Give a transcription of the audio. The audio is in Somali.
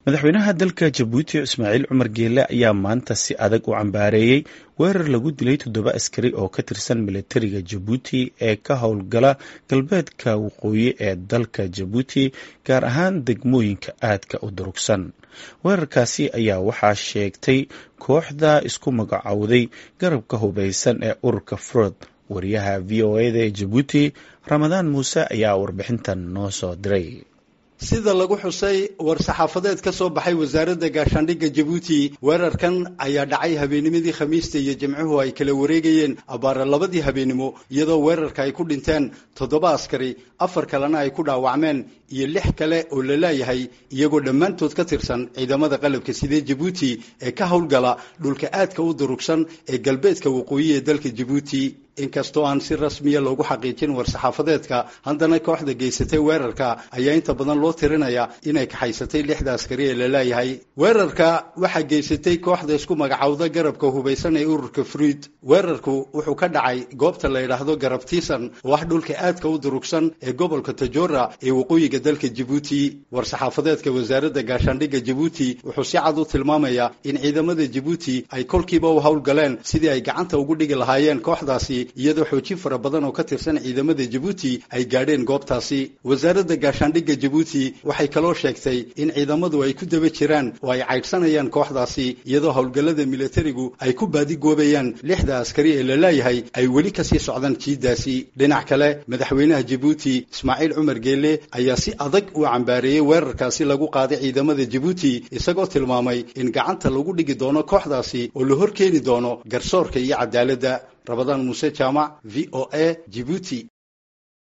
madaxweynaha dalka jabuuti ismaaciil cumar geele ayaa maanta si adag u cambaareeyey weerar lagu dilay toddoba askari oo ka tirsan militariga jabuuti ee ka howlgala galbeedka waqooyi ee dalka jabuuti gaar ahaan degmooyinka aadka u durugsan weerarkaasi ayaa waxaa sheegtay kooxda isku magacowday garabka hubeysan ee ururka frood wariyaha v o eda ee jabuuti ramadaan muuse ayaa warbixintan noo soo diray sida lagu xusay war-saxaafadeed ka soo baxay wasaaradda gaashaandhigga jabuuti weerarkan ayaa dhacay habeenimadii khamiista iyo jimcuhu ay kala wareegayeen abbaara labadii habeenimo iyadoo weerarka ay ku dhinteen toddoba askari afar kalena ay ku dhaawacmeen iyo lix kale oo la laayahay iyagoo dhammaantood ka tirsan ciidamada qalabka sidee jabuuti ee ka howlgala dhulka aadka u durugsan ee galbeedka waqooyi ee dalka jabuuti inkastoo aan si rasmiya loogu xaqiijin war-saxaafadeedka haddana kooxda geysatay weerarka ayaa inta badan loo tirinaya inay kaxaysatay lixda askari ee la laayahay weerarka waxaa geysatay kooxda isku magacowda garabka hubaysan ee ururka fruid weerarku wuxuu ka dhacay goobta la yidhaahdo garab tiisan oo ah dhulka aadka u durugsan ee gobolka tajora ee waqooyiga dalka jabuuti war-saxaafadeedka wasaaradda gaashaandhigga jabuuti wuxuu si cad u tilmaamayaa in ciidamada jabuuti ay kolkiiba u howlgaleen sidii ay gacanta ugu dhigi lahaayeen kooxdaasi iyadoo xoojin fara badan oo ka tirsan ciidamada jabuuti ay gaadheen goobtaasi wasaaradda gaashaandhigga jabuuti waxay kaloo sheegtay in ciidamadu ay ku daba jiraan oo ay caydhsanayaan kooxdaasi iyadoo howlgallada militarigu ay ku baadigoobayaan lixda askari ee la laayahay ay weli kasii socdaan jiiddaasi dhinac kale madaxweynaha jabuuti ismaaciil cumar geele ayaa si adag u cambaareeyey weerarkaasi lagu qaaday ciidamada jabuuti isagoo tilmaamay in gacanta lagu dhigi doono kooxdaasi oo la hor keeni doono garsoorka iyo cadaaladda rabadaan muuse jaamac v o a jibuuti